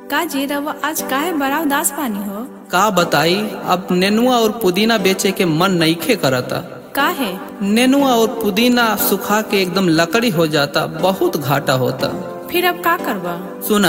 का जी रवा आज काहे बड़ा उदास पानी हो का बताई अब नेनुआ और पुदीना बेचे के मन नईखे करता काहे नेनुआ और पुदीना सुखा के एकदम लकड़ी हो जाता बहुत घाटा होता फिर अब का करबा सुना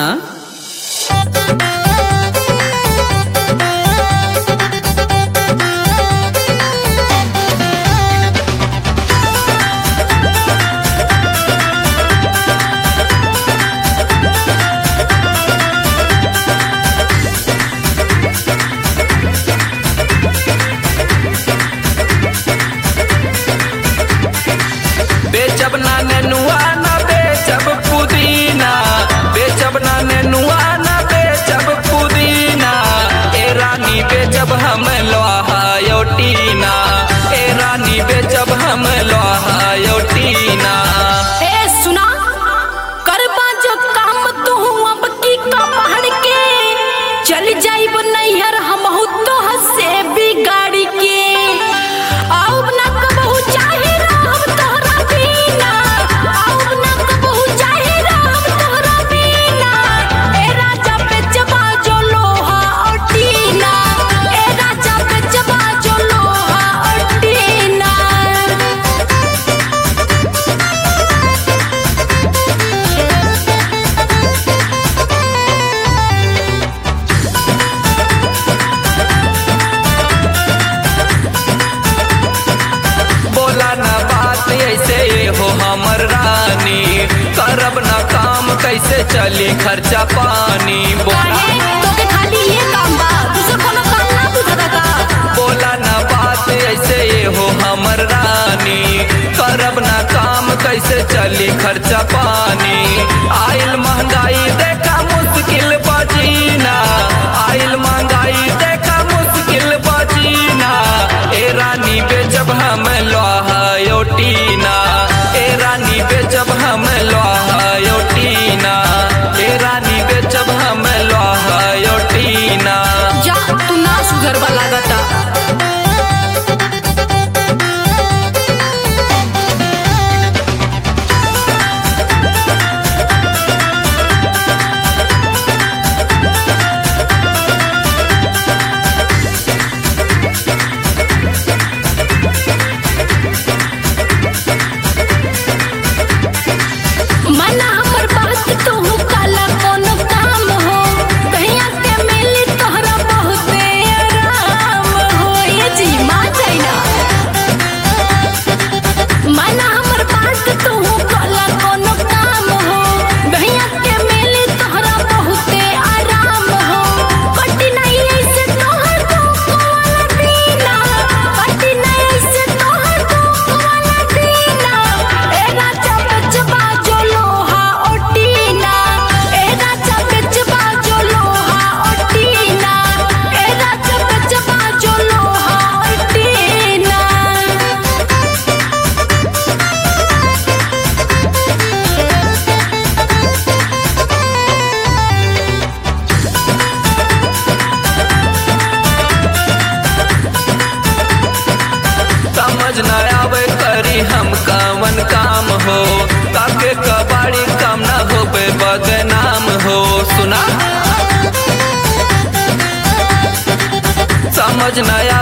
बेचब ना नेनुआ ना बेचब पुदीना बेचब ना नेनुआ ना बेचब पुदीना ए रानी बेचब हम लोहा योटीना ए रानी बेचब हम लोहा योटीना ए सुना करबा जो काम तू अब की का पहाड़ के चल जाइब नैहर हम तो हसे बिगाड़ी के आउ ना कबहू चाहे राम तोहरा बिना आउ ना कबहू चाहे राम तोहरा बिना ए राजा पे जबा जो लोहा और टीना ए राजा पे जबा जो लोहा और टीना बोला ना बात ऐसे हो हमर रानी करब ना काम कैसे चली खर्चा पानी बोला काहे तोके खाली ये काम बा दूसरा कोनो काम ना बुझता का बोला ना बात ऐसे हो हमर रानी करब ना काम कैसे चली खर्चा पानी आइल महंगाई देखा मुश्किल बजीना आइल महंगाई देखा मुश्किल बजीना ए रानी बेचब हम लोहा योटीना ए रानी बेचब हम लोहा योटीना ए रानी बेचब हम लोहा योटीना जा तू ना सुधर बा लागता मना हमर बात तू काला कोनो काम हो कहिया के मिली तोहरा बहुते आराम हो ये जी मा जाइना मना हमर बात तू काला कोनो काम हो कहिया के मिली तोहरा बहुते आराम हो कटी नहीं ऐसे तोहर दुख वाला दीना कटी नहीं ऐसे तोहर दुख वाला दीना ए राजा बेचबा जो लोहा ओटीना ए राजा बेचबा जो लोहा ओटीना ए राजा बेचबा जो लोहा ओटीना समझ न आवे करी हम कवन काम हो काके कबाड़ी काम न होबे बदनाम हो सुना समझ न